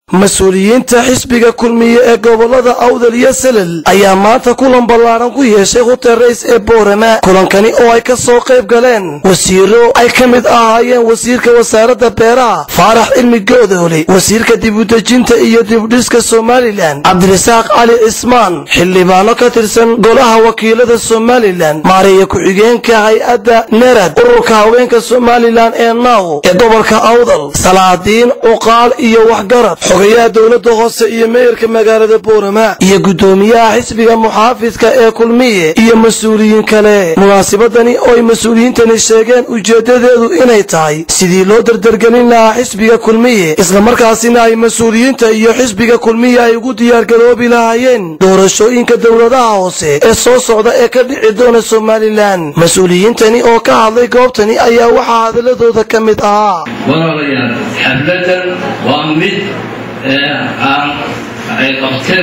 mas-uuliyiinta xisbiga kulmiye ee gobolada awdal iyo selel ayaa maanta kulan ballaaran ku yeeshay hutel rays ee boorama kulankani oo ay ka soo qayb galeen wasiiro ay ka mid ahaayeen wasiirka wasaaradda beeraha faarax cilmi goodoole wasiirka dibudejinta iyo dibudhiska somalilan cabdirasaaq cali cismaan xildhibaano ka tirsan golaha wakiilada somalilan maareeya ku-xigeenka hay-adda nerad ururka haweenka somalilan ee naw ee gobolka awdal salaadiin cuqaal iyo waxgarad xogayaha dowladda hoose iyo meeyarka magaalada boorama iyo guddoomiyaha xisbiga muxaafidka ee kulmiye iyo mas-uuliyiin kale munaasabadani oo ay mas-uuliyiintani sheegeen ujeeddadeedu inay tahay sidii loo dardargelin lahaa xisbiga kulmiye islamarkaasina ay mas-uuliyiinta iyo xisbiga kulmiye ay ugu diyaargaroobi lahaayeen doorashooyinka dowladaha hoose ee soo socda ee ka dhici doona somalilan mas-uuliyiintani oo ka hadlay goobtani ayaa waxaa hadaladooda ka mid ahaa walaalayaal xafladan waa mid aan ay qabteen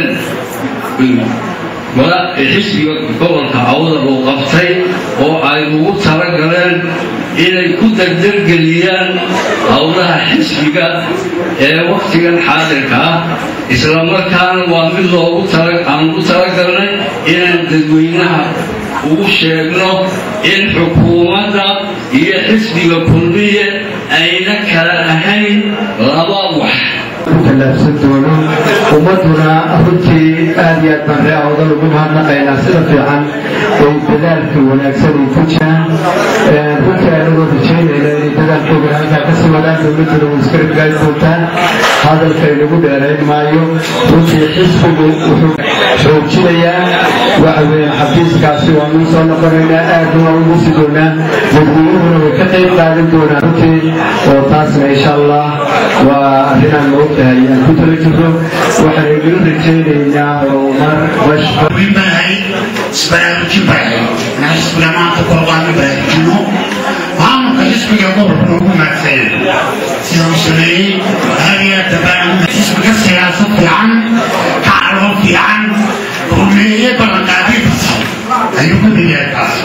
xisbiga gobolka awdal uu qabtay oo ay ugu talagaleen inay ku dardargeliyaan howlaha xisbiga ee wakhtigan xaadirka ah islamarkaana waa mid loogu aan ugu talagalnay inaan dadweynaha ugu sheegno in xukuumadda iyo xisbiga kulmiye ayna kala ahayn laba wax kalaabsan doono ummaduna runtii aad iyo aad baan ree awdal ugu mahadnaqaynaa sida fiican ay dadaalka wanaagsan ay ku jiraan runtii anagoo rajaynayna inay dadaalkooda halkaa kasii wadaan dowladduna way iska ragaali doontaan hadalka inagu dheerayn maayo runtii xisbigu wuxuu xoojinayaa waxa weeye xafiiskaasi waanu soo noqonaynaa aadna waa ugu sii doonaa dadweynuhuna way ka qayb qaadan doonaan runtii oo taasna insha allah waa arrinaan ma ogtahay aan ku tala jirno waxaan idin rajaynaynaa horumar wiilbanahay isbaraarujin barahay na xisbiga maanta korbaanu baraarujino maamulka xisbiga gobolkuna ugu maadsanya sida uu sameeyey hadiya dabaan xisbiga siyaasad fiican kacaloo fiican rumeeye ballanqaadyo fasax ayuu ka mid yahay taas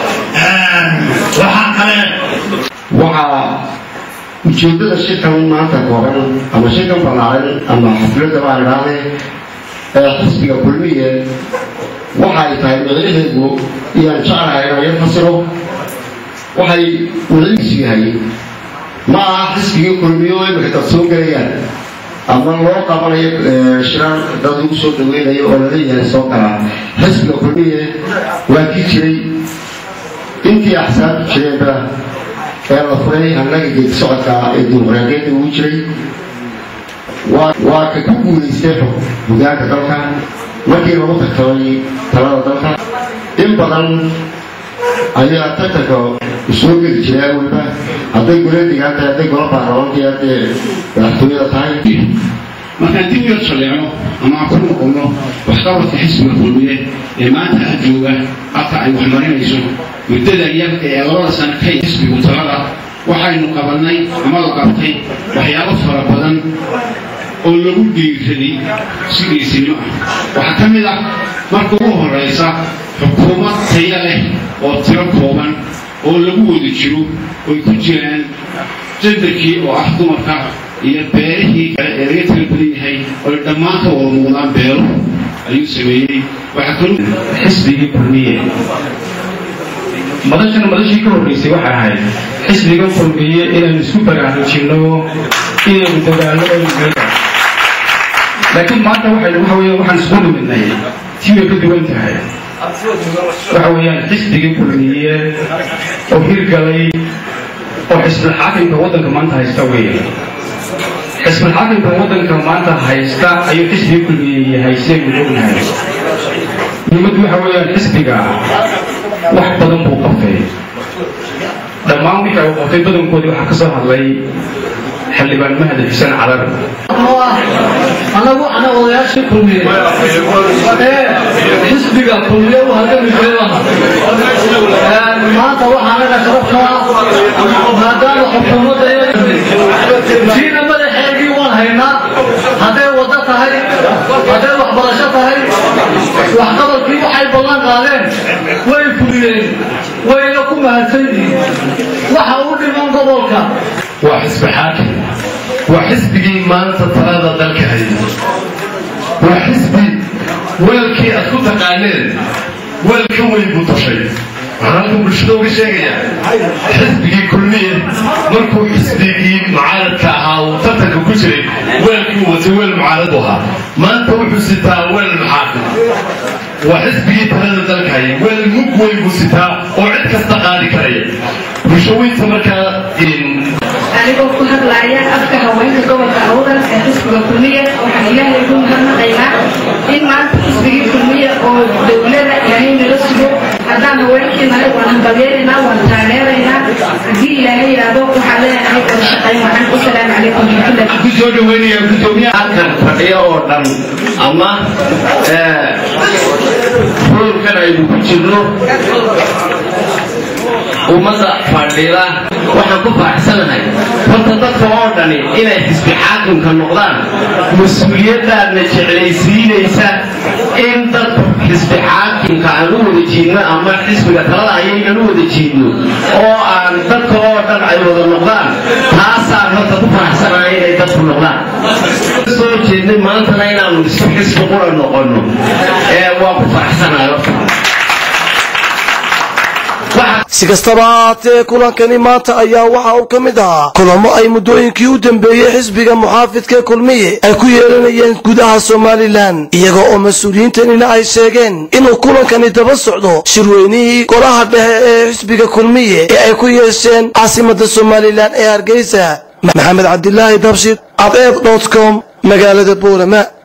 waxaa kale waxaa ujeeddada shirkan maanta kooban ama shirkan ballaaran ama xafladda baan idhaahday ee xisbiga kulmiye waxay tahay micnaheedu iyaan jeclahay inaan yar fasiro waxay micnihiisu yahay ma aha xisbigii kulmiye oo imika dad soo gelayaan ama loo qabanayo shirar dad lagu soo dhaweynayo oo laleeyahay soo galaa xisbiga kulmiye waa kii jiray intii axsaabtu jireenba ee la furay annaga geedi socodka ee dimuqraadiyadda ugu jiray waa ka ku guulaystay hogaanka dalka markii lagu tartamay talada dalka in badan ayaa tartanka soo geli jiray awalba hadday gola degaan tahay hadday gola baarlamaanka hadday madaxtooyada tahay markaan dib yar shalleeco ama aan ku noqonno waxqabadka xisbiga kulmiye ee maanta ha jooga halka ay wax marinayso muddada yar ee labada sano ka xisbigu talada waxaynu qabannay ama la qabtay waxyaabo fara badan oo lagu dhiiraday si dhiisinimo ah waxaa ka mid ah marka ugu horraysa xukuumad taya leh oo tiro kooban oo lagu wada jiro oy ku jiraan jandarkii oo ah dumarka iyo beerihii kale ee laga tira badan yahay oy dhammaan ka wada muuqdaan beero ayuu sameeyey waxaa kaloo xisbigii kulmiye madashana madashii ka horreysay waxay ahayd xisbiga kulmiye inaynu isku baraarujinno inaynu dagaalno laakiin maanta waxay waxa weeyaan waxaan isku nimidnay tii way ka duwan tahay waxa weeyaan xisbigii kulmiye oo hirgalay oo xisbul xaakimka waddanka maanta haysta weeye xisbul xaakimka waddanka maanta haysta ayuu xisbigii kulmiye yahay sidaynu ognahay muhiimaddu waxa weeyaan xisbiga wax badan buu qabtay dhammaan wixii uu qabtay badankoodii waxaa ka soo hadlay xildhibaan mahdi xuseen calar anagu ana odayaashii kulmiye ee xisbiga kulmiye u halgami jiray maanta waxaa naga sharaftaa maadaama xukuumadda diina madaxeegii waan haynaa hadday waddo tahay hadday waxbarasho tahay waxqabadkii waxay ballan qaadeen way fuliyeen wayna ku mahadsan yihiin waxa u dhiman gobolka waa xisbi xaakim waa xisbigii maanta talada dalka hay yahay waa xisbi weelkii aad ku taqaaneen weel ka weyn buu tashay waxaan halkan bulshada uga sheegayaa xisbigii kulmiye markuu xisbigii mucaaradka ahaa uu tartanka ku jiray weelkii watay weel mucaarad u ahaa maanta wuxuu sitaa weel maxaafid waa xisbigii talada dalkaya weel mug weyn buu sitaa oo cid kasta qaadi karaya bulshaweynta markaa anigoo ku hadlaaya afka haweenka gobolka awdal ee xisbiga kulmiya waxaan ilaahay ugu mahadnaqaynaa in maanta xisbigii kulmiya oo dowlada ilaahay nala sugo haddaan haweenkii nahay waan hambalyeeraynaa waan taageeraynaa haddii ilaahay yidhaahdo waxaan leenahay wada shaqayn waxaan wasalaamu calaykum waraxmatullahi ku soo dhaweynaya gudoomiyaha halkan fadhiya oo dhan ama hoolkan aynu ku jirno ummadda fadhida waxaan ku faraxsanahay horta dadka oo dhani inay xisbi xaakimka noqdaan mas-uuliyaddaadna jeclaysiinaysa in dad xisbi xaakimka aan u wada jiidno ama xisbiga talada ayaynan u wada jiidno oo aan dadka oo dhan ay wada noqdaan taasaan horta ku faraxsanahay inay dadku noqdaan soo jeednay maantana inaanu isku xisbi qura noqono ee waa ku faraxsanahay horta si kastaba haatee kulankani maanta ayaa waxa uu ka mid ahaa kulamo ay muddooyinkii u dambeeyey xisbiga muxaafidka kulmiye ay ku yeelanayeen gudaha somalilan iyaga oo mas-uuliyiintanina ay sheegeen inuu kulankani daba socdo shirweynihii golaha dhexe ee xisbiga kulmiye ee ay ku yeesheen caasimada somalilan ee hargeysa maxamed cabdilaahi dabshid adeed dot com magaalada boorama